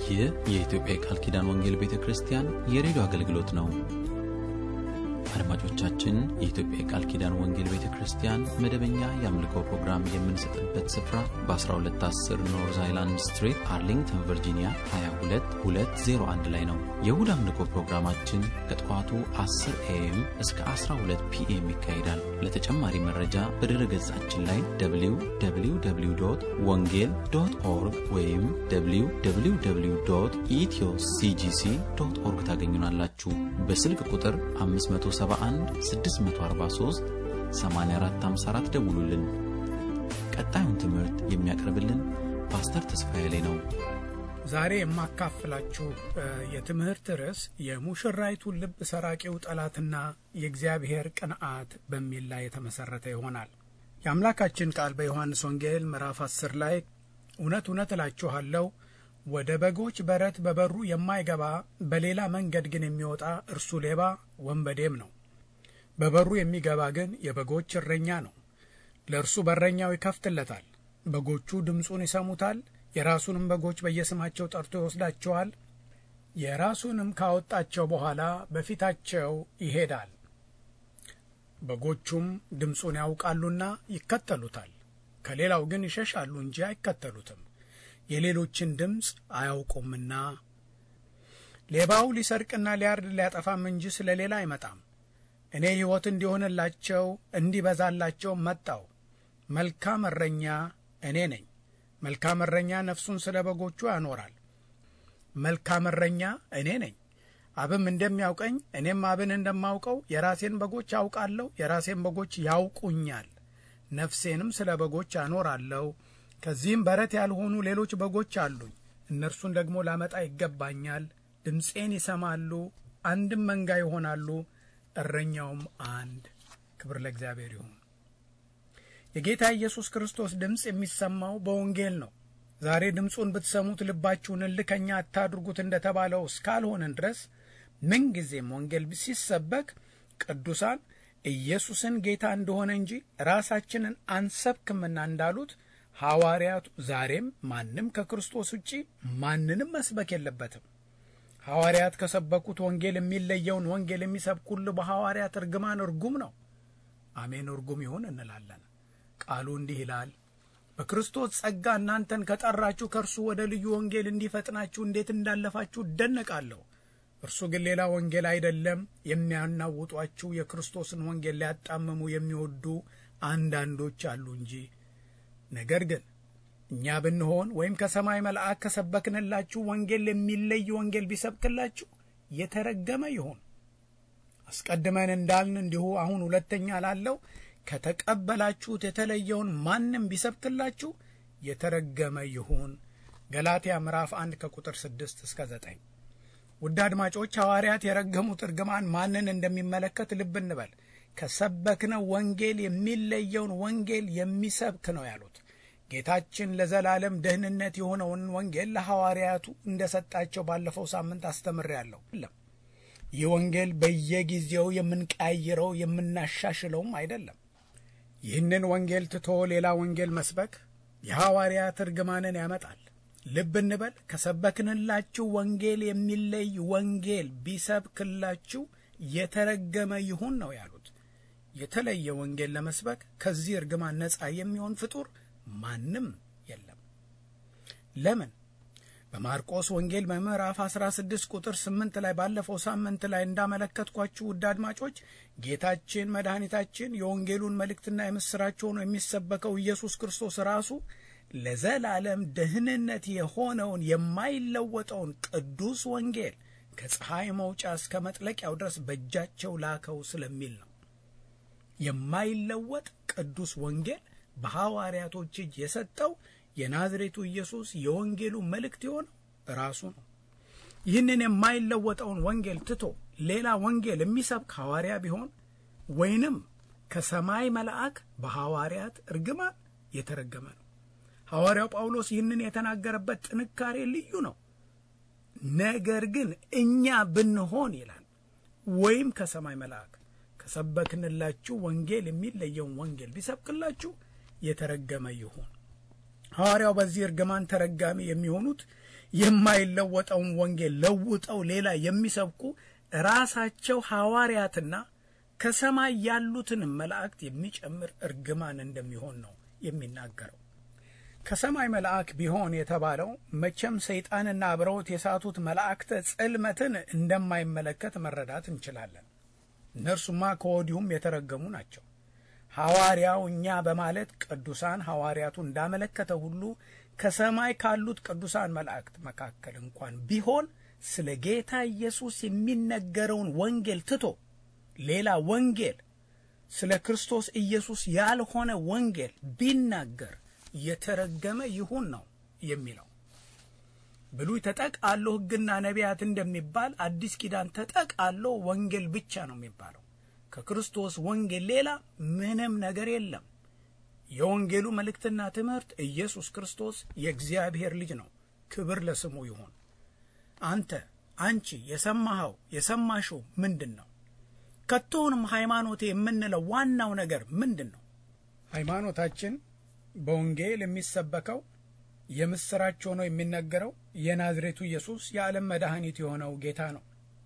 ይህ የኢትዮጵያ የቃል ኪዳን ወንጌል ቤተ ክርስቲያን የሬዲዮ አገልግሎት ነው። አድማጮቻችን፣ የኢትዮጵያ የቃል ኪዳን ወንጌል ቤተ ክርስቲያን መደበኛ የአምልኮ ፕሮግራም የምንሰጥበት ስፍራ በ1210 ኖርዝ አይላንድ ስትሪት አርሊንግተን ቨርጂኒያ 22201 ላይ ነው። የእሁድ አምልኮ ፕሮግራማችን ከጠዋቱ 10 ኤኤም እስከ 12 ፒኤም ይካሄዳል። ለተጨማሪ መረጃ በድረ ገጻችን ላይ www ወንጌል ዶት ኦርግ ወይም www ኢትዮ ሲጂሲ ዶት ኦርግ ታገኙናላችሁ። በስልክ ቁጥር 571 643 8454 ደውሉልን። ቀጣዩን ትምህርት የሚያቀርብልን ፓስተር ተስፋዬ ላይ ነው። ዛሬ የማካፍላችሁ የትምህርት ርዕስ የሙሽራይቱን ልብ ሰራቂው ጠላትና የእግዚአብሔር ቅንዓት በሚል ላይ የተመሠረተ ይሆናል። የአምላካችን ቃል በዮሐንስ ወንጌል ምዕራፍ አስር ላይ እውነት እውነት እላችኋለሁ ወደ በጎች በረት በበሩ የማይገባ በሌላ መንገድ ግን የሚወጣ እርሱ ሌባ ወንበዴም ነው። በበሩ የሚገባ ግን የበጎች እረኛ ነው። ለእርሱ በረኛው ይከፍትለታል። በጎቹ ድምፁን ይሰሙታል። የራሱንም በጎች በየስማቸው ጠርቶ ይወስዳቸዋል። የራሱንም ካወጣቸው በኋላ በፊታቸው ይሄዳል። በጎቹም ድምፁን ያውቃሉና ይከተሉታል። ከሌላው ግን ይሸሻሉ እንጂ አይከተሉትም የሌሎችን ድምፅ አያውቁምና። ሌባው ሊሰርቅና ሊያርድ ሊያጠፋም እንጂ ስለ ሌላ አይመጣም። እኔ ሕይወት እንዲሆንላቸው እንዲበዛላቸው መጣው። መልካም እረኛ እኔ ነኝ። መልካም እረኛ ነፍሱን ስለ በጎቹ ያኖራል። መልካም እረኛ እኔ ነኝ። አብም እንደሚያውቀኝ እኔም አብን እንደማውቀው የራሴን በጎች አውቃለሁ፣ የራሴን በጎች ያውቁኛል። ነፍሴንም ስለ በጎች አኖራለሁ። ከዚህም በረት ያልሆኑ ሌሎች በጎች አሉኝ። እነርሱን ደግሞ ላመጣ ይገባኛል። ድምፄን ይሰማሉ፣ አንድም መንጋ ይሆናሉ፣ እረኛውም አንድ። ክብር ለእግዚአብሔር ይሁን። የጌታ ኢየሱስ ክርስቶስ ድምፅ የሚሰማው በወንጌል ነው። ዛሬ ድምፁን ብትሰሙት ልባችሁን እልከኛ አታድርጉት እንደተባለው እስካልሆንን ድረስ ምንጊዜም ወንጌል ሲሰበክ ቅዱሳን ኢየሱስን ጌታ እንደሆነ እንጂ ራሳችንን አንሰብክምና እንዳሉት ሐዋርያቱ ዛሬም ማንም ከክርስቶስ ውጪ ማንንም መስበክ የለበትም። ሐዋርያት ከሰበኩት ወንጌል የሚለየውን ወንጌል የሚሰብኩል በሐዋርያት እርግማን እርጉም ነው። አሜን፣ እርጉም ይሁን እንላለን። ቃሉ እንዲህ ይላል፣ በክርስቶስ ጸጋ እናንተን ከጠራችሁ ከእርሱ ወደ ልዩ ወንጌል እንዲፈጥናችሁ እንዴት እንዳለፋችሁ እደነቃለሁ። እርሱ ግን ሌላ ወንጌል አይደለም። የሚያናውጧችሁ የክርስቶስን ወንጌል ሊያጣምሙ የሚወዱ አንዳንዶች አሉ እንጂ ነገር ግን እኛ ብንሆን ወይም ከሰማይ መልአክ ከሰበክንላችሁ ወንጌል የሚለይ ወንጌል ቢሰብክላችሁ የተረገመ ይሁን። አስቀድመን እንዳልን እንዲሁ አሁን ሁለተኛ ላለው ከተቀበላችሁት የተለየውን ማንም ቢሰብክላችሁ የተረገመ ይሁን። ገላትያ ምዕራፍ አንድ ከቁጥር ስድስት እስከ ዘጠኝ ውድ አድማጮች ሐዋርያት የረገሙት እርግማን ማንን እንደሚመለከት ልብ እንበል። ከሰበክነው ወንጌል የሚለየውን ወንጌል የሚሰብክ ነው ያሉት። ጌታችን ለዘላለም ደህንነት የሆነውን ወንጌል ለሐዋርያቱ እንደ ሰጣቸው ባለፈው ሳምንት አስተምሬያለሁ። ይህ ወንጌል በየጊዜው የምንቀያይረው የምናሻሽለውም አይደለም። ይህንን ወንጌል ትቶ ሌላ ወንጌል መስበክ የሐዋርያት እርግማንን ያመጣል። ልብ እንበል። ከሰበክንላችሁ ወንጌል የሚለይ ወንጌል ቢሰብክላችሁ የተረገመ ይሁን ነው ያሉት። የተለየ ወንጌል ለመስበክ ከዚህ እርግማን ነፃ የሚሆን ፍጡር ማንም የለም። ለምን? በማርቆስ ወንጌል በምዕራፍ 16 ቁጥር 8 ላይ ባለፈው ሳምንት ላይ እንዳመለከትኳችሁ ውድ አድማጮች ጌታችን መድኃኒታችን የወንጌሉን መልእክትና የምሥራች ሆኖ የሚሰበከው ኢየሱስ ክርስቶስ ራሱ ለዘላለም ደህንነት የሆነውን የማይለወጠውን ቅዱስ ወንጌል ከፀሐይ መውጫ እስከ መጥለቂያው ድረስ በእጃቸው ላከው ስለሚል ነው። የማይለወጥ ቅዱስ ወንጌል በሐዋርያቶች እጅ የሰጠው የናዝሬቱ ኢየሱስ የወንጌሉ መልእክት የሆነው ራሱ ነው። ይህንን የማይለወጠውን ወንጌል ትቶ ሌላ ወንጌል የሚሰብክ ሐዋርያ ቢሆን ወይንም ከሰማይ መልአክ በሐዋርያት እርግማን የተረገመ ነው። ሐዋርያው ጳውሎስ ይህንን የተናገረበት ጥንካሬ ልዩ ነው። ነገር ግን እኛ ብንሆን ይላል ወይም ከሰማይ መልአክ ከሰበክንላችሁ ወንጌል የሚለየውን ወንጌል ቢሰብክላችሁ የተረገመ ይሁን። ሐዋርያው በዚህ እርግማን ተረጋሚ የሚሆኑት የማይለወጠውን ወንጌል ለውጠው ሌላ የሚሰብኩ ራሳቸው ሐዋርያትና ከሰማይ ያሉትን መላእክት የሚጨምር እርግማን እንደሚሆን ነው የሚናገረው። ከሰማይ መልአክ ቢሆን የተባለው መቼም ሰይጣንና አብረውት የሳቱት መላእክተ ጽልመትን እንደማይመለከት መረዳት እንችላለን። እነርሱማ ከወዲሁም የተረገሙ ናቸው። ሐዋርያው እኛ በማለት ቅዱሳን ሐዋርያቱ እንዳመለከተ ሁሉ ከሰማይ ካሉት ቅዱሳን መላእክት መካከል እንኳን ቢሆን ስለ ጌታ ኢየሱስ የሚነገረውን ወንጌል ትቶ ሌላ ወንጌል ስለ ክርስቶስ ኢየሱስ ያልሆነ ወንጌል ቢናገር የተረገመ ይሁን ነው የሚለው። ብሉይ ተጠቃሎ ሕግና ነቢያት እንደሚባል አዲስ ኪዳን ተጠቃሎ ወንጌል ብቻ ነው የሚባለው። ከክርስቶስ ወንጌል ሌላ ምንም ነገር የለም። የወንጌሉ መልእክትና ትምህርት ኢየሱስ ክርስቶስ የእግዚአብሔር ልጅ ነው። ክብር ለስሙ ይሁን። አንተ አንቺ የሰማኸው የሰማሽው ምንድን ነው? ከቶውንም ሃይማኖቴ የምንለው ዋናው ነገር ምንድን ነው? ሃይማኖታችን በወንጌል የሚሰበከው የምስራች ሆኖ የሚነገረው የናዝሬቱ ኢየሱስ የዓለም መድኃኒት የሆነው ጌታ ነው።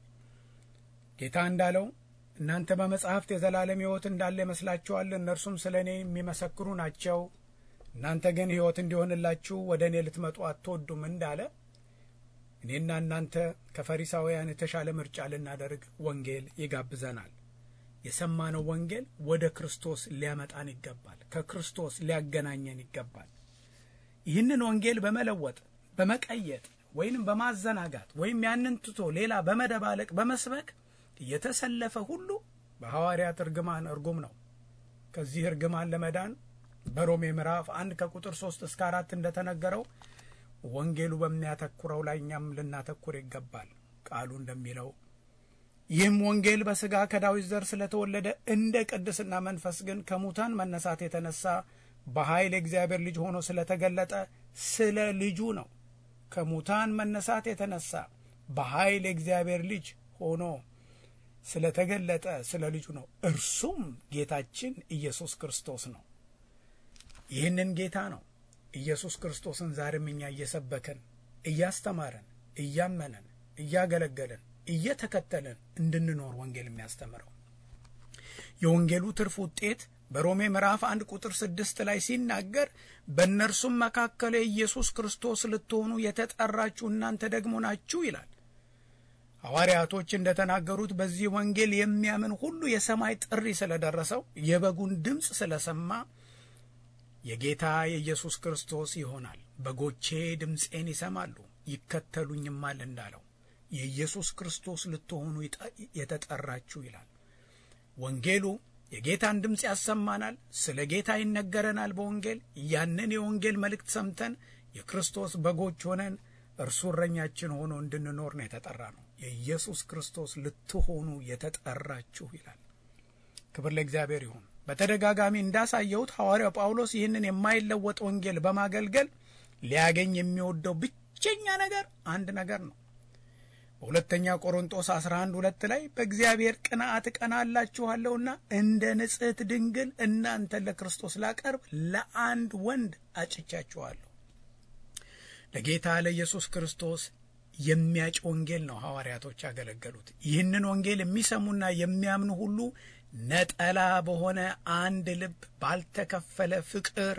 ጌታ እንዳለው እናንተ በመጻሕፍት የዘላለም ሕይወት እንዳለ ይመስላችኋል፣ እነርሱም ስለ እኔ የሚመሰክሩ ናቸው። እናንተ ግን ሕይወት እንዲሆንላችሁ ወደ እኔ ልትመጡ አትወዱም እንዳለ እኔና እናንተ ከፈሪሳውያን የተሻለ ምርጫ ልናደርግ ወንጌል ይጋብዘናል። የሰማነው ወንጌል ወደ ክርስቶስ ሊያመጣን ይገባል። ከክርስቶስ ሊያገናኘን ይገባል። ይህንን ወንጌል በመለወጥ በመቀየጥ ወይንም በማዘናጋት ወይም ያንን ትቶ ሌላ በመደባለቅ በመስበክ የተሰለፈ ሁሉ በሐዋርያት እርግማን እርጉም ነው። ከዚህ እርግማን ለመዳን በሮሜ ምዕራፍ አንድ ከቁጥር ሶስት እስከ አራት እንደተነገረው ወንጌሉ በሚያተኩረው ላይ እኛም ልናተኩር ይገባል። ቃሉ እንደሚለው ይህም ወንጌል በሥጋ ከዳዊት ዘር ስለተወለደ እንደ ቅድስና መንፈስ ግን ከሙታን መነሳት የተነሳ በኃይል የእግዚአብሔር ልጅ ሆኖ ስለተገለጠ ስለ ልጁ ነው። ከሙታን መነሳት የተነሳ በኃይል የእግዚአብሔር ልጅ ሆኖ ስለተገለጠ ስለ ልጁ ነው። እርሱም ጌታችን ኢየሱስ ክርስቶስ ነው። ይህንን ጌታ ነው ኢየሱስ ክርስቶስን ዛሬም እኛ እየሰበከን እያስተማረን እያመነን እያገለገለን እየተከተልን እንድንኖር ወንጌል የሚያስተምረው የወንጌሉ ትርፍ ውጤት በሮሜ ምዕራፍ አንድ ቁጥር ስድስት ላይ ሲናገር በእነርሱም መካከል የኢየሱስ ክርስቶስ ልትሆኑ የተጠራችሁ እናንተ ደግሞ ናችሁ ይላል። ሐዋርያቶች እንደተናገሩት በዚህ ወንጌል የሚያምን ሁሉ የሰማይ ጥሪ ስለደረሰው የበጉን ድምፅ ስለሰማ የጌታ የኢየሱስ ክርስቶስ ይሆናል። በጎቼ ድምፄን ይሰማሉ ይከተሉኝማል እንዳለው የኢየሱስ ክርስቶስ ልትሆኑ የተጠራችሁ ይላል። ወንጌሉ የጌታን ድምፅ ያሰማናል። ስለ ጌታ ይነገረናል። በወንጌል ያንን የወንጌል መልእክት ሰምተን የክርስቶስ በጎች ሆነን እርሱ እረኛችን ሆኖ እንድንኖር ነው የተጠራ ነው። የኢየሱስ ክርስቶስ ልትሆኑ የተጠራችሁ ይላል። ክብር ለእግዚአብሔር ይሁን። በተደጋጋሚ እንዳሳየሁት ሐዋርያው ጳውሎስ ይህንን የማይለወጥ ወንጌል በማገልገል ሊያገኝ የሚወደው ብቸኛ ነገር አንድ ነገር ነው። በሁለተኛ ቆሮንጦስ 11 ሁለት ላይ በእግዚአብሔር ቅንዓት እቀናላችኋለሁና እንደ ንጽሕት ድንግል እናንተን ለክርስቶስ ላቀርብ ለአንድ ወንድ አጭቻችኋለሁ። ለጌታ ለኢየሱስ ክርስቶስ የሚያጭ ወንጌል ነው ሐዋርያቶች ያገለገሉት። ይህንን ወንጌል የሚሰሙና የሚያምኑ ሁሉ ነጠላ በሆነ አንድ ልብ ባልተከፈለ ፍቅር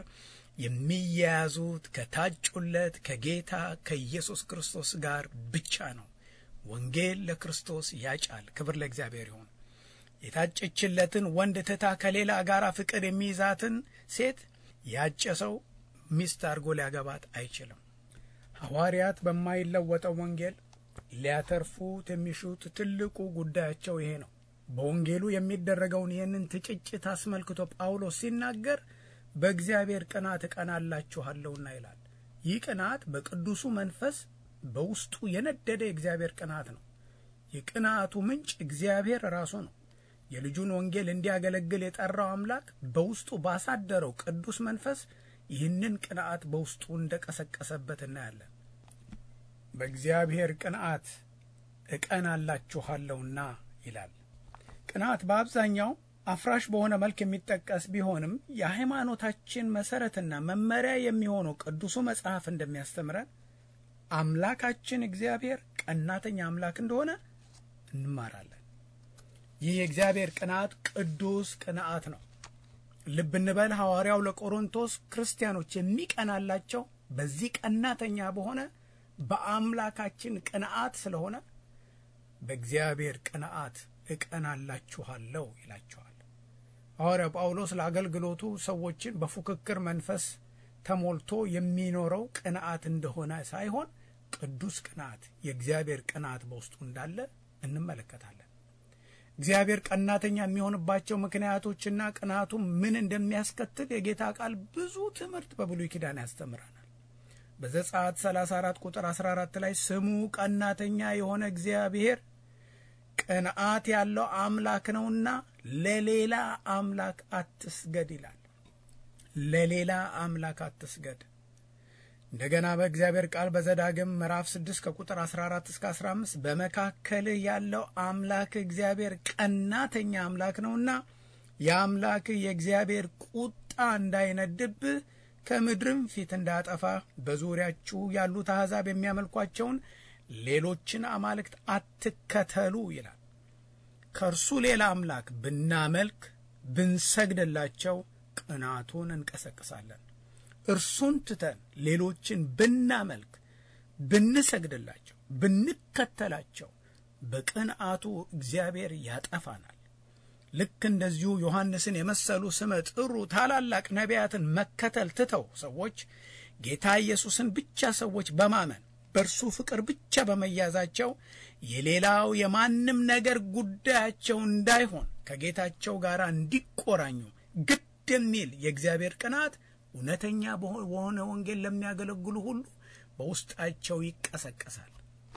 የሚያያዙት ከታጩለት ከጌታ ከኢየሱስ ክርስቶስ ጋር ብቻ ነው። ወንጌል ለክርስቶስ ያጫል። ክብር ለእግዚአብሔር ይሁን። የታጨችለትን ወንድ ትታ ከሌላ ጋር ፍቅር የሚይዛትን ሴት ያጨ ሰው ሚስት አድርጎ ሊያገባት አይችልም። ሐዋርያት በማይለወጠው ወንጌል ሊያተርፉት የሚሹት ትልቁ ጉዳያቸው ይሄ ነው። በወንጌሉ የሚደረገውን ይህንን ትጭጭት አስመልክቶ ጳውሎስ ሲናገር በእግዚአብሔር ቅናት እቀናላችኋለሁና ይላል። ይህ ቅናት በቅዱሱ መንፈስ በውስጡ የነደደ የእግዚአብሔር ቅናት ነው። የቅናቱ ምንጭ እግዚአብሔር ራሱ ነው። የልጁን ወንጌል እንዲያገለግል የጠራው አምላክ በውስጡ ባሳደረው ቅዱስ መንፈስ ይህንን ቅንዓት በውስጡ እንደቀሰቀሰበት እናያለን። በእግዚአብሔር ቅንዓት እቀናላችኋለሁና ይላል። ቅንዓት በአብዛኛው አፍራሽ በሆነ መልክ የሚጠቀስ ቢሆንም የሃይማኖታችን መሰረትና መመሪያ የሚሆነው ቅዱሱ መጽሐፍ እንደሚያስተምረን አምላካችን እግዚአብሔር ቀናተኛ አምላክ እንደሆነ እንማራለን። ይህ የእግዚአብሔር ቅንዓት ቅዱስ ቅንዓት ነው። ልብ እንበል፣ ሐዋርያው ለቆሮንቶስ ክርስቲያኖች የሚቀናላቸው በዚህ ቀናተኛ በሆነ በአምላካችን ቅንዓት ስለሆነ በእግዚአብሔር ቅንዓት እቀናላችኋለሁ ይላቸዋል። ሐዋርያው ጳውሎስ ለአገልግሎቱ ሰዎችን በፉክክር መንፈስ ተሞልቶ የሚኖረው ቅንዓት እንደሆነ ሳይሆን ቅዱስ ቅንዓት፣ የእግዚአብሔር ቅንዓት በውስጡ እንዳለ እንመለከታለን። እግዚአብሔር ቀናተኛ የሚሆንባቸው ምክንያቶችና ቅንዓቱ ምን እንደሚያስከትል የጌታ ቃል ብዙ ትምህርት በብሉይ ኪዳን ያስተምረናል። በዘጸአት 34 ቁጥር 14 ላይ ስሙ ቀናተኛ የሆነ እግዚአብሔር ቅንዓት ያለው አምላክ ነውና ለሌላ አምላክ አትስገድ ይላል። ለሌላ አምላክ አትስገድ። እንደገና በእግዚአብሔር ቃል በዘዳግም ምዕራፍ 6 ከቁጥር 14 እስከ 15 በመካከልህ ያለው አምላክ እግዚአብሔር ቀናተኛ አምላክ ነውና የአምላክህ የእግዚአብሔር ቁጣ እንዳይነድብህ ከምድርም ፊት እንዳያጠፋ በዙሪያችሁ ያሉት አሕዛብ የሚያመልኳቸውን ሌሎችን አማልክት አትከተሉ ይላል። ከእርሱ ሌላ አምላክ ብናመልክ ብንሰግድላቸው ቅናቱን እንቀሰቅሳለን። እርሱን ትተን ሌሎችን ብናመልክ ብንሰግድላቸው፣ ብንከተላቸው በቅንዓቱ እግዚአብሔር ያጠፋናል። ልክ እንደዚሁ ዮሐንስን የመሰሉ ስመ ጥሩ ታላላቅ ነቢያትን መከተል ትተው ሰዎች ጌታ ኢየሱስን ብቻ ሰዎች በማመን በእርሱ ፍቅር ብቻ በመያዛቸው የሌላው የማንም ነገር ጉዳያቸው እንዳይሆን ከጌታቸው ጋር እንዲቆራኙ ግድ የሚል የእግዚአብሔር ቅንዓት እውነተኛ በሆነ ወንጌል ለሚያገለግሉ ሁሉ በውስጣቸው ይቀሰቀሳል።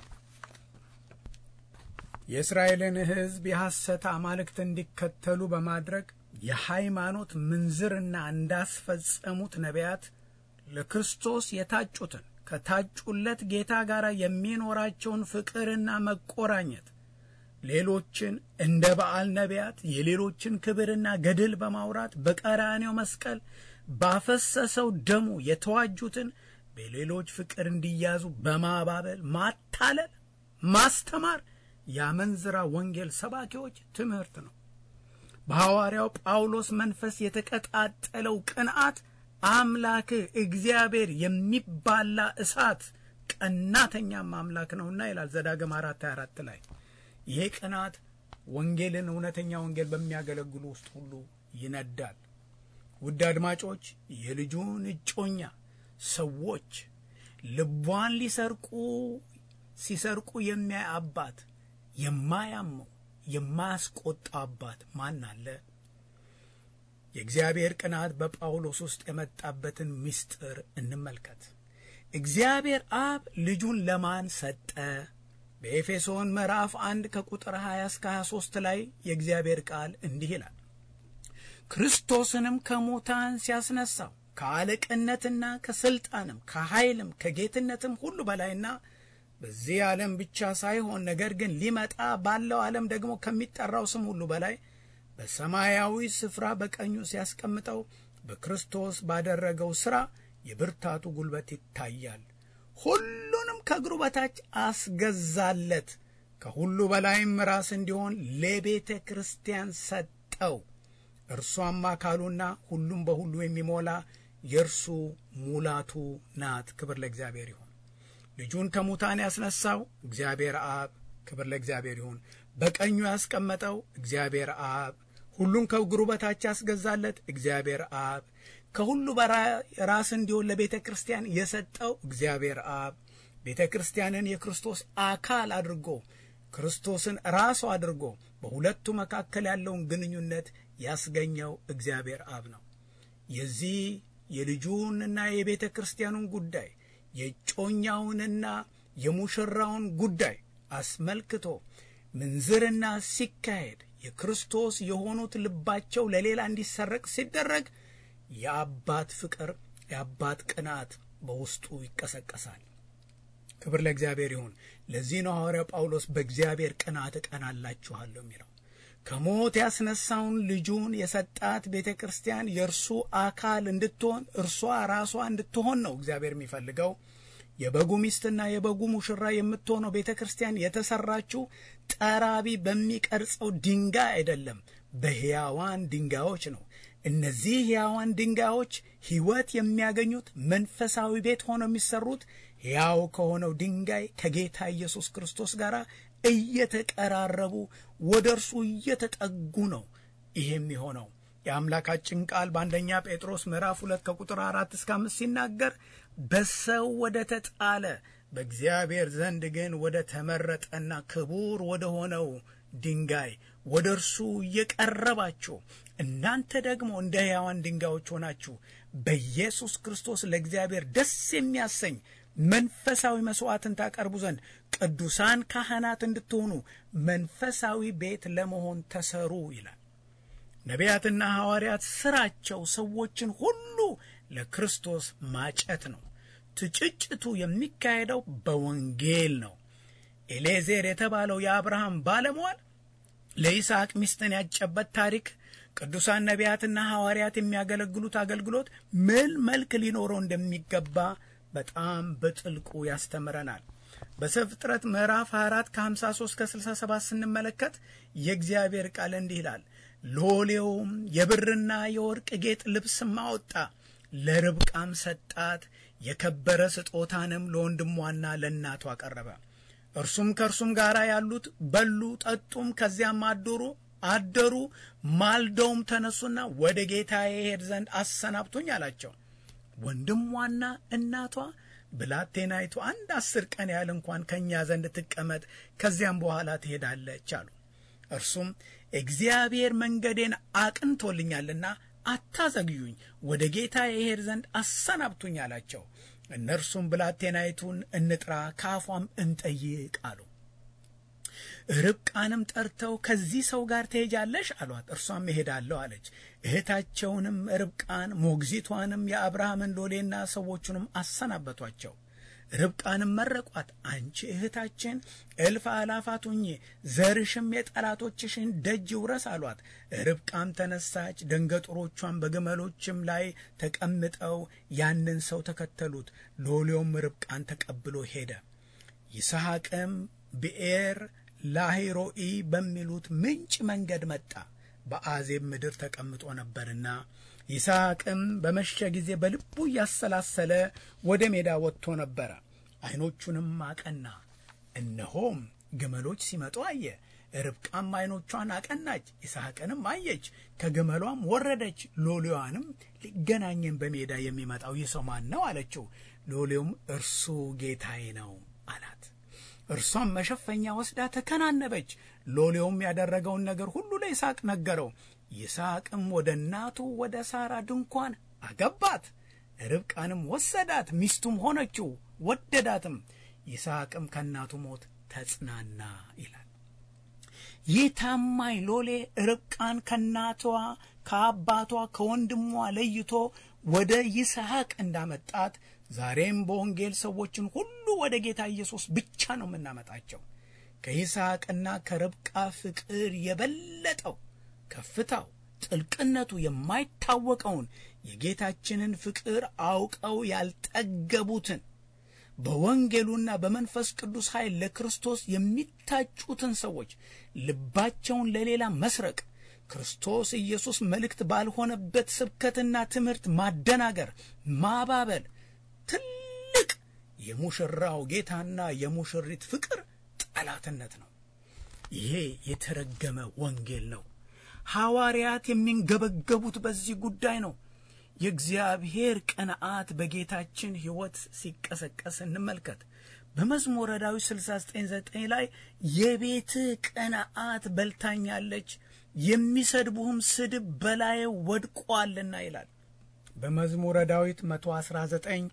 የእስራኤልን ሕዝብ የሐሰት አማልክት እንዲከተሉ በማድረግ የሃይማኖት ምንዝርና እንዳስፈጸሙት ነቢያት ለክርስቶስ የታጩትን ከታጩለት ጌታ ጋር የሚኖራቸውን ፍቅርና መቆራኘት ሌሎችን እንደ በዓል ነቢያት የሌሎችን ክብርና ገድል በማውራት በቀራኔው መስቀል ባፈሰሰው ደሙ የተዋጁትን በሌሎች ፍቅር እንዲያዙ በማባበል ማታለል፣ ማስተማር የአመንዝራ ወንጌል ሰባኪዎች ትምህርት ነው። በሐዋርያው ጳውሎስ መንፈስ የተቀጣጠለው ቅንዓት አምላክህ እግዚአብሔር የሚባላ እሳት ቀናተኛም አምላክ ነውና ይላል ዘዳግም አራት ሃያ አራት ላይ ይሄ ቅናት ወንጌልን እውነተኛ ወንጌል በሚያገለግሉ ውስጥ ሁሉ ይነዳል። ውድ አድማጮች፣ የልጁን እጮኛ ሰዎች ልቧን ሊሰርቁ ሲሰርቁ የሚያይ አባት የማያመው የማያስቆጣ አባት ማን አለ? የእግዚአብሔር ቅናት በጳውሎስ ውስጥ የመጣበትን ምስጢር እንመልከት። እግዚአብሔር አብ ልጁን ለማን ሰጠ? በኤፌሶን ምዕራፍ አንድ ከቁጥር 20 እስከ 23 ላይ የእግዚአብሔር ቃል እንዲህ ይላል። ክርስቶስንም ከሙታን ሲያስነሳው ከአለቅነትና ከስልጣንም ከኃይልም ከጌትነትም ሁሉ በላይና በዚህ ዓለም ብቻ ሳይሆን ነገር ግን ሊመጣ ባለው ዓለም ደግሞ ከሚጠራው ስም ሁሉ በላይ በሰማያዊ ስፍራ በቀኙ ሲያስቀምጠው በክርስቶስ ባደረገው ሥራ የብርታቱ ጉልበት ይታያል። ሁሉንም ከእግሩ በታች አስገዛለት፣ ከሁሉ በላይም ራስ እንዲሆን ለቤተ ክርስቲያን ሰጠው። እርሷም አካሉና ሁሉም በሁሉ የሚሞላ የእርሱ ሙላቱ ናት። ክብር ለእግዚአብሔር ይሁን። ልጁን ከሙታን ያስነሳው እግዚአብሔር አብ፣ ክብር ለእግዚአብሔር ይሁን። በቀኙ ያስቀመጠው እግዚአብሔር አብ፣ ሁሉን ከእግሩ በታች ያስገዛለት እግዚአብሔር አብ፣ ከሁሉ ራስ እንዲሆን ለቤተ ክርስቲያን የሰጠው እግዚአብሔር አብ፣ ቤተ ክርስቲያንን የክርስቶስ አካል አድርጎ ክርስቶስን ራሱ አድርጎ በሁለቱ መካከል ያለውን ግንኙነት ያስገኘው እግዚአብሔር አብ ነው። የዚህ የልጁንና የቤተ ክርስቲያኑን ጉዳይ የጮኛውንና የሙሽራውን ጉዳይ አስመልክቶ ምንዝርና ሲካሄድ የክርስቶስ የሆኑት ልባቸው ለሌላ እንዲሰረቅ ሲደረግ የአባት ፍቅር የአባት ቅናት በውስጡ ይቀሰቀሳል። ክብር ለእግዚአብሔር ይሁን። ለዚህ ነው ሐዋርያው ጳውሎስ በእግዚአብሔር ቅናት እቀናላችኋለሁ የሚለው። ከሞት ያስነሳውን ልጁን የሰጣት ቤተ ክርስቲያን የእርሱ አካል እንድትሆን እርሷ ራሷ እንድትሆን ነው እግዚአብሔር የሚፈልገው። የበጉ ሚስትና የበጉ ሙሽራ የምትሆነው ቤተ ክርስቲያን የተሰራችው ጠራቢ በሚቀርጸው ድንጋይ አይደለም፣ በሕያዋን ድንጋዮች ነው። እነዚህ ሕያዋን ድንጋዮች ሕይወት የሚያገኙት መንፈሳዊ ቤት ሆነው የሚሰሩት ሕያው ከሆነው ድንጋይ ከጌታ ኢየሱስ ክርስቶስ ጋር እየተቀራረቡ ወደ እርሱ እየተጠጉ ነው። ይሄም የሆነው የአምላካችን ቃል በአንደኛ ጴጥሮስ ምዕራፍ ሁለት ከቁጥር አራት እስከ አምስት ሲናገር በሰው ወደ ተጣለ በእግዚአብሔር ዘንድ ግን ወደ ተመረጠና ክቡር ወደ ሆነው ድንጋይ ወደ እርሱ እየቀረባችሁ እናንተ ደግሞ እንደ ሕያዋን ድንጋዮች ሆናችሁ በኢየሱስ ክርስቶስ ለእግዚአብሔር ደስ የሚያሰኝ መንፈሳዊ መሥዋዕትን ታቀርቡ ዘንድ ቅዱሳን ካህናት እንድትሆኑ መንፈሳዊ ቤት ለመሆን ተሰሩ ይላል። ነቢያትና ሐዋርያት ሥራቸው ሰዎችን ሁሉ ለክርስቶስ ማጨት ነው። ትጭጭቱ የሚካሄደው በወንጌል ነው። ኤሌዜር የተባለው የአብርሃም ባለሟል ለይስሐቅ ሚስትን ያጨበት ታሪክ ቅዱሳን ነቢያትና ሐዋርያት የሚያገለግሉት አገልግሎት ምን መልክ ሊኖረው እንደሚገባ በጣም በጥልቁ ያስተምረናል። በዘፍጥረት ምዕራፍ 24 ከ53 ከ67 ስንመለከት የእግዚአብሔር ቃል እንዲህ ይላል። ሎሌውም የብርና የወርቅ ጌጥ ልብስም አወጣ፣ ለርብቃም ሰጣት፣ የከበረ ስጦታንም ለወንድሟና ለእናቱ አቀረበ። እርሱም ከእርሱም ጋር ያሉት በሉ ጠጡም፣ ከዚያም አደሩ አደሩ ማልደውም ተነሱና ወደ ጌታ የሄድ ዘንድ አሰናብቶኝ አላቸው። ወንድሟና እናቷ ብላቴናይቱ አንድ አስር ቀን ያህል እንኳን ከእኛ ዘንድ ትቀመጥ፣ ከዚያም በኋላ ትሄዳለች አሉ። እርሱም እግዚአብሔር መንገዴን አቅንቶልኛልና አታዘግዩኝ፣ ወደ ጌታ የሄድ ዘንድ አሰናብቱኝ አላቸው። እነርሱም ብላቴናይቱን እንጥራ ከአፏም እንጠይቅ አሉ። ርብቃንም ጠርተው ከዚህ ሰው ጋር ትሄጃለሽ አሏት። እርሷም እሄዳለሁ አለች። እህታቸውንም ርብቃን ሞግዚቷንም የአብርሃምን ሎሌና ሰዎቹንም አሰናበቷቸው። ርብቃንም መረቋት። አንቺ እህታችን እልፍ አላፋት ሁኚ፣ ዘርሽም የጠላቶችሽን ደጅ ይውረስ አሏት። ርብቃም ተነሳች፣ ደንገጡሮቿን በግመሎችም ላይ ተቀምጠው ያንን ሰው ተከተሉት። ሎሌውም ርብቃን ተቀብሎ ሄደ። ይስሐቅም ብኤር ላሂሮኢ በሚሉት ምንጭ መንገድ መጣ፣ በአዜብ ምድር ተቀምጦ ነበርና። ይስሐቅም በመሸ ጊዜ በልቡ እያሰላሰለ ወደ ሜዳ ወጥቶ ነበረ። ዓይኖቹንም አቀና፣ እነሆም ግመሎች ሲመጡ አየ። ርብቃም ዓይኖቿን አቀናች፣ ይስሐቅንም አየች፣ ከግመሏም ወረደች። ሎሌዋንም ሊገናኘን በሜዳ የሚመጣው ይህ ሰው ማን ነው አለችው። ሎሌውም እርሱ ጌታዬ ነው አላት። እርሷም መሸፈኛ ወስዳ ተከናነበች። ሎሌውም ያደረገውን ነገር ሁሉ ለይስሐቅ ነገረው። ይስሐቅም ወደ እናቱ ወደ ሳራ ድንኳን አገባት። ርብቃንም ወሰዳት፣ ሚስቱም ሆነችው፣ ወደዳትም። ይስሐቅም ከእናቱ ሞት ተጽናና ይላል። ይህ ታማኝ ሎሌ ርብቃን ከእናቷ ከአባቷ ከወንድሟ ለይቶ ወደ ይስሐቅ እንዳመጣት ዛሬም በወንጌል ሰዎችን ሁሉ ወደ ጌታ ኢየሱስ ብቻ ነው የምናመጣቸው። ከይስሐቅና ከርብቃ ፍቅር የበለጠው ከፍታው ጥልቅነቱ የማይታወቀውን የጌታችንን ፍቅር አውቀው ያልጠገቡትን በወንጌሉና በመንፈስ ቅዱስ ኃይል ለክርስቶስ የሚታጩትን ሰዎች ልባቸውን ለሌላ መስረቅ፣ ክርስቶስ ኢየሱስ መልእክት ባልሆነበት ስብከትና ትምህርት ማደናገር፣ ማባበል ትልቅ የሙሽራው ጌታና የሙሽሪት ፍቅር ጠላትነት ነው። ይሄ የተረገመ ወንጌል ነው። ሐዋርያት የሚንገበገቡት በዚህ ጉዳይ ነው። የእግዚአብሔር ቅንዓት በጌታችን ሕይወት ሲቀሰቀስ እንመልከት። በመዝሙረ ዳዊት 69፥9 ላይ የቤትህ ቅንዓት በልታኛለች፣ የሚሰድቡህም ስድብ በላዬ ወድቋልና ይላል። በመዝሙረ ዳዊት 119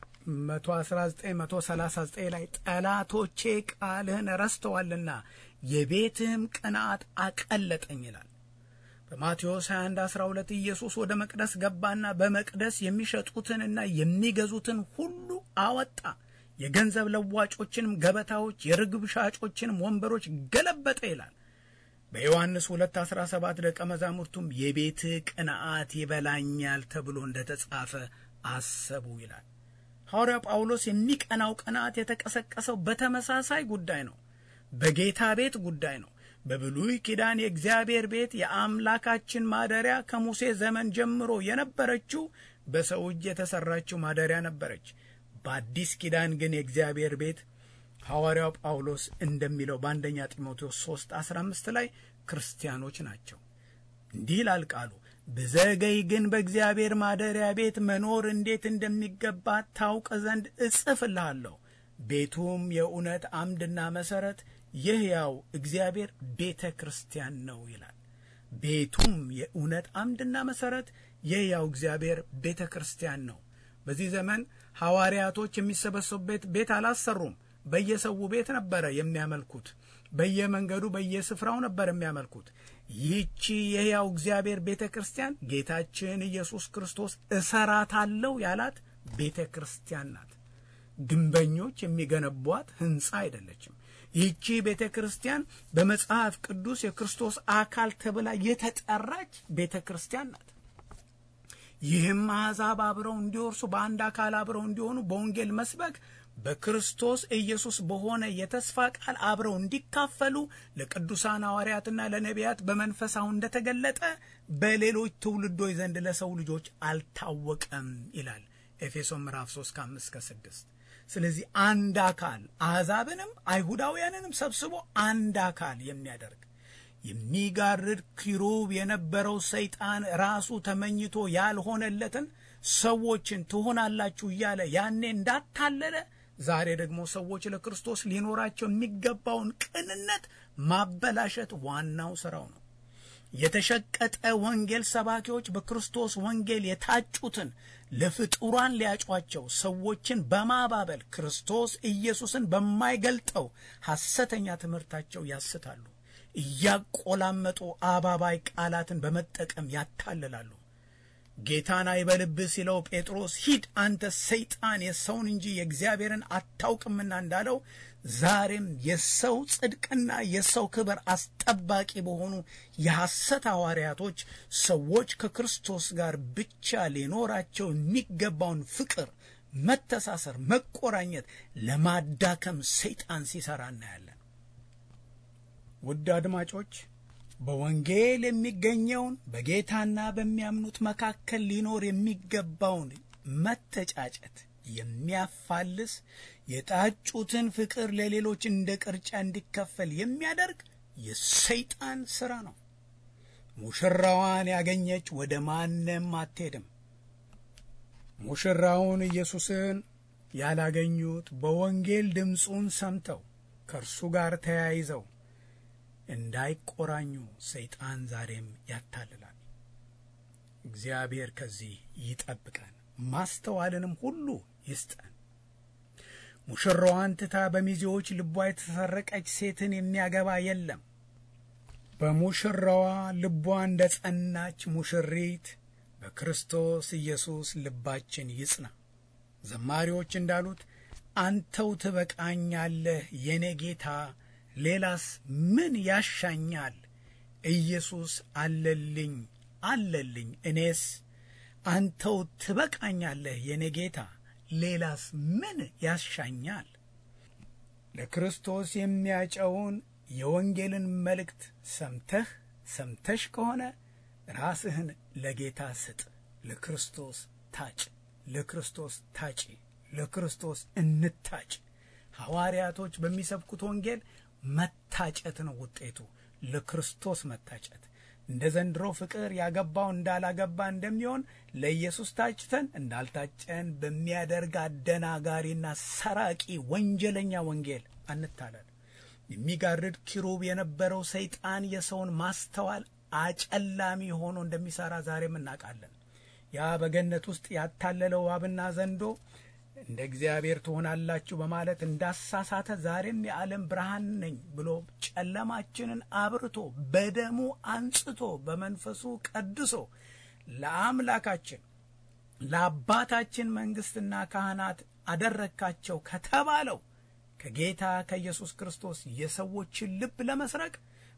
119 139 ላይ ጠላቶቼ ቃልህን ረስተዋልና የቤትህም ቅንዓት አቀለጠኝ ይላል። በማቴዎስ 21 12 ኢየሱስ ወደ መቅደስ ገባና በመቅደስ የሚሸጡትንና የሚገዙትን ሁሉ አወጣ። የገንዘብ ለዋጮችንም ገበታዎች፣ የርግብ ሻጮችንም ወንበሮች ገለበጠ ይላል። በዮሐንስ 2:17 ደቀ መዛሙርቱም የቤትህ ቅንዓት ይበላኛል ተብሎ እንደ ተጻፈ አሰቡ ይላል። ሐዋርያው ጳውሎስ የሚቀናው ቅንዓት የተቀሰቀሰው በተመሳሳይ ጉዳይ ነው። በጌታ ቤት ጉዳይ ነው። በብሉይ ኪዳን የእግዚአብሔር ቤት የአምላካችን ማደሪያ ከሙሴ ዘመን ጀምሮ የነበረችው በሰው እጅ የተሠራችው ማደሪያ ነበረች። በአዲስ ኪዳን ግን የእግዚአብሔር ቤት ሐዋርያው ጳውሎስ እንደሚለው በአንደኛ ጢሞቴዎስ 3 15 ላይ ክርስቲያኖች ናቸው። እንዲህ ይላል ቃሉ ብዘገይ ግን በእግዚአብሔር ማደሪያ ቤት መኖር እንዴት እንደሚገባ ታውቅ ዘንድ እጽፍልሃለሁ። ቤቱም የእውነት አምድና መሠረት የሕያው እግዚአብሔር ቤተ ክርስቲያን ነው ይላል። ቤቱም የእውነት አምድና መሠረት የሕያው እግዚአብሔር ቤተ ክርስቲያን ነው። በዚህ ዘመን ሐዋርያቶች የሚሰበሰቡበት ቤት አላሰሩም። በየሰው ቤት ነበረ የሚያመልኩት። በየመንገዱ በየስፍራው ነበር የሚያመልኩት። ይህቺ የሕያው እግዚአብሔር ቤተ ክርስቲያን ጌታችን ኢየሱስ ክርስቶስ እሰራታለሁ ያላት ቤተ ክርስቲያን ናት። ግንበኞች የሚገነቧት ሕንፃ አይደለችም። ይህቺ ቤተ ክርስቲያን በመጽሐፍ ቅዱስ የክርስቶስ አካል ተብላ የተጠራች ቤተ ክርስቲያን ናት። ይህም አሕዛብ አብረው እንዲወርሱ በአንድ አካል አብረው እንዲሆኑ በወንጌል መስበክ በክርስቶስ ኢየሱስ በሆነ የተስፋ ቃል አብረው እንዲካፈሉ ለቅዱሳን ሐዋርያትና ለነቢያት በመንፈስ አሁን እንደተገለጠ በሌሎች ትውልዶች ዘንድ ለሰው ልጆች አልታወቀም ይላል ኤፌሶን ምዕራፍ 3 ከ5 እስከ 6። ስለዚህ አንድ አካል አሕዛብንም አይሁዳውያንንም ሰብስቦ አንድ አካል የሚያደርግ የሚጋርድ ኪሩብ የነበረው ሰይጣን ራሱ ተመኝቶ ያልሆነለትን ሰዎችን ትሆናላችሁ እያለ ያኔ እንዳታለለ ዛሬ ደግሞ ሰዎች ለክርስቶስ ሊኖራቸው የሚገባውን ቅንነት ማበላሸት ዋናው ስራው ነው። የተሸቀጠ ወንጌል ሰባኪዎች በክርስቶስ ወንጌል የታጩትን ለፍጡራን ሊያጯቸው ሰዎችን በማባበል ክርስቶስ ኢየሱስን በማይገልጠው ሐሰተኛ ትምህርታቸው ያስታሉ። እያቆላመጡ አባባይ ቃላትን በመጠቀም ያታልላሉ። ጌታን አይበልብህ ሲለው ጴጥሮስ ሂድ አንተ ሰይጣን የሰውን እንጂ የእግዚአብሔርን አታውቅምና እንዳለው ዛሬም የሰው ጽድቅና የሰው ክብር አስጠባቂ በሆኑ የሐሰት ሐዋርያቶች ሰዎች ከክርስቶስ ጋር ብቻ ሊኖራቸው የሚገባውን ፍቅር፣ መተሳሰር፣ መቆራኘት ለማዳከም ሰይጣን ሲሰራ እናያለን። ውድ አድማጮች በወንጌል የሚገኘውን በጌታና በሚያምኑት መካከል ሊኖር የሚገባውን መተጫጨት የሚያፋልስ የጣጩትን ፍቅር ለሌሎች እንደ ቅርጫ እንዲከፈል የሚያደርግ የሰይጣን ሥራ ነው። ሙሽራዋን ያገኘች ወደ ማንም አትሄድም። ሙሽራውን ኢየሱስን ያላገኙት በወንጌል ድምፁን ሰምተው ከእርሱ ጋር ተያይዘው እንዳይቆራኙ ሰይጣን ዛሬም ያታልላል። እግዚአብሔር ከዚህ ይጠብቀን፣ ማስተዋልንም ሁሉ ይስጠን። ሙሽራዋን ትታ በሚዜዎች ልቧ የተሰረቀች ሴትን የሚያገባ የለም። በሙሽራዋ ልቧ እንደ ጸናች ሙሽሪት በክርስቶስ ኢየሱስ ልባችን ይጽና። ዘማሪዎች እንዳሉት አንተው ትበቃኛለህ የኔ ጌታ ሌላስ ምን ያሻኛል? ኢየሱስ አለልኝ አለልኝ እኔስ አንተው ትበቃኛለህ የኔ ጌታ ሌላስ ምን ያሻኛል? ለክርስቶስ የሚያጨውን የወንጌልን መልእክት ሰምተህ ሰምተሽ ከሆነ ራስህን ለጌታ ስጥ። ለክርስቶስ ታጭ፣ ለክርስቶስ ታጪ፣ ለክርስቶስ እንታጭ። ሐዋርያቶች በሚሰብኩት ወንጌል መታጨት ነው ውጤቱ፣ ለክርስቶስ መታጨት። እንደ ዘንድሮ ፍቅር ያገባው እንዳላገባ እንደሚሆን ለኢየሱስ ታጭተን እንዳልታጨን በሚያደርግ አደናጋሪና ሰራቂ ወንጀለኛ ወንጌል አንታለል። የሚጋርድ ኪሩብ የነበረው ሰይጣን የሰውን ማስተዋል አጨላሚ ሆኖ እንደሚሠራ ዛሬም እናውቃለን። ያ በገነት ውስጥ ያታለለው እባብና ዘንዶ እንደ እግዚአብሔር ትሆናላችሁ በማለት እንዳሳሳተ ዛሬም የዓለም ብርሃን ነኝ ብሎ ጨለማችንን አብርቶ በደሙ አንጽቶ በመንፈሱ ቀድሶ ለአምላካችን ለአባታችን መንግሥትና ካህናት አደረግካቸው ከተባለው ከጌታ ከኢየሱስ ክርስቶስ የሰዎችን ልብ ለመስረቅ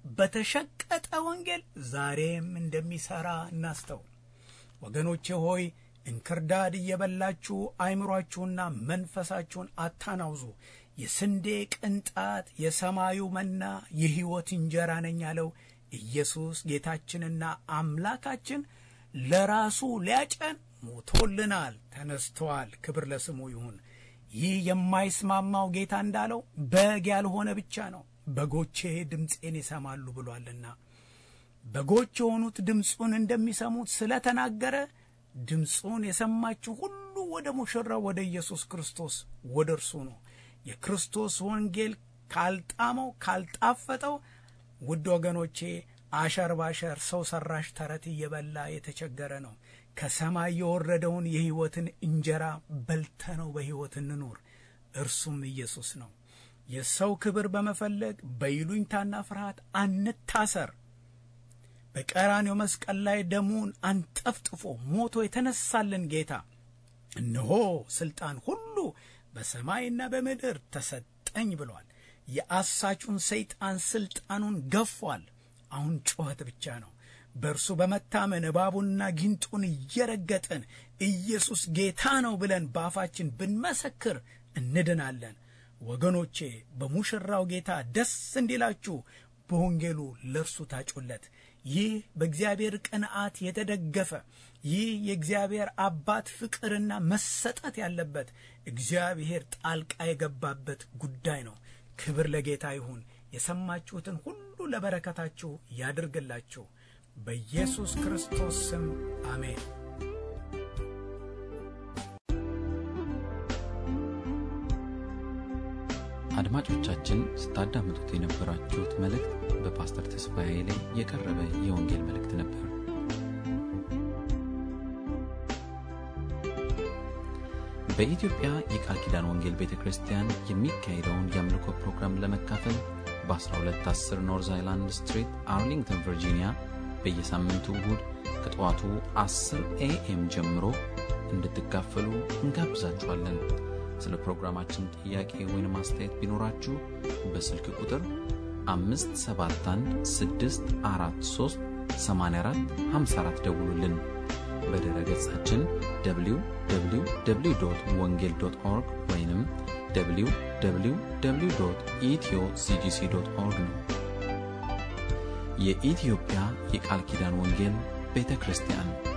በተሸቀጠ ወንጌል ዛሬም እንደሚሠራ እናስተውል። ወገኖቼ ሆይ እንክርዳድ እየበላችሁ አይምሯችሁና መንፈሳችሁን አታናውዙ። የስንዴ ቅንጣት የሰማዩ መና የሕይወት እንጀራ ነኝ ያለው ኢየሱስ ጌታችንና አምላካችን ለራሱ ሊያጨን ሞቶልናል፣ ተነስቷል። ክብር ለስሙ ይሁን። ይህ የማይስማማው ጌታ እንዳለው በግ ያልሆነ ብቻ ነው፣ በጎቼ ድምፄን ይሰማሉ ብሏልና በጎች የሆኑት ድምፁን እንደሚሰሙት ስለተናገረ ድምፁን የሰማችሁ ሁሉ ወደ ሙሽራው ወደ ኢየሱስ ክርስቶስ ወደ እርሱ ነው። የክርስቶስ ወንጌል ካልጣመው ካልጣፈጠው፣ ውድ ወገኖቼ አሸር ባሸር ሰው ሰራሽ ተረት እየበላ የተቸገረ ነው። ከሰማይ የወረደውን የሕይወትን እንጀራ በልተነው በሕይወት እንኑር። እርሱም ኢየሱስ ነው። የሰው ክብር በመፈለግ በይሉኝታና ፍርሃት አንታሰር። በቀራኔው መስቀል ላይ ደሙን አንጠፍጥፎ ሞቶ የተነሳልን ጌታ እነሆ ሥልጣን ሁሉ በሰማይና በምድር ተሰጠኝ ብሏል። የአሳቹን ሰይጣን ሥልጣኑን ገፏል። አሁን ጩኸት ብቻ ነው። በእርሱ በመታመን እባቡንና ጊንጡን እየረገጥን ኢየሱስ ጌታ ነው ብለን በአፋችን ብንመሰክር እንድናለን። ወገኖቼ በሙሽራው ጌታ ደስ እንዲላችሁ በወንጌሉ ለእርሱ ታጩለት። ይህ በእግዚአብሔር ቅንዓት የተደገፈ ይህ የእግዚአብሔር አባት ፍቅርና መሰጠት ያለበት እግዚአብሔር ጣልቃ የገባበት ጉዳይ ነው። ክብር ለጌታ ይሁን። የሰማችሁትን ሁሉ ለበረከታችሁ ያድርግላችሁ። በኢየሱስ ክርስቶስ ስም አሜን። አድማጮቻችን ስታዳምጡት የነበራችሁት መልእክት በፓስተር ተስፋዬ ላይ የቀረበ የወንጌል መልእክት ነበር። በኢትዮጵያ የቃል ኪዳን ወንጌል ቤተ ክርስቲያን የሚካሄደውን የአምልኮ ፕሮግራም ለመካፈል በ1210 ኖርዝ አይላንድ ስትሪት አርሊንግተን ቨርጂኒያ በየሳምንቱ እሁድ ከጠዋቱ 10 ኤኤም ጀምሮ እንድትካፈሉ እንጋብዛችኋለን። ስለ ፕሮግራማችን ጥያቄ ወይም አስተያየት ቢኖራችሁ በስልክ ቁጥር 571 ደውሉልን። በድረ ገጻችን www ወንጌል ኦርግ ወይም www ኢትዮ ሲጂሲ ኦርግ ነው። የኢትዮጵያ የቃል ኪዳን ወንጌል ቤተ ክርስቲያን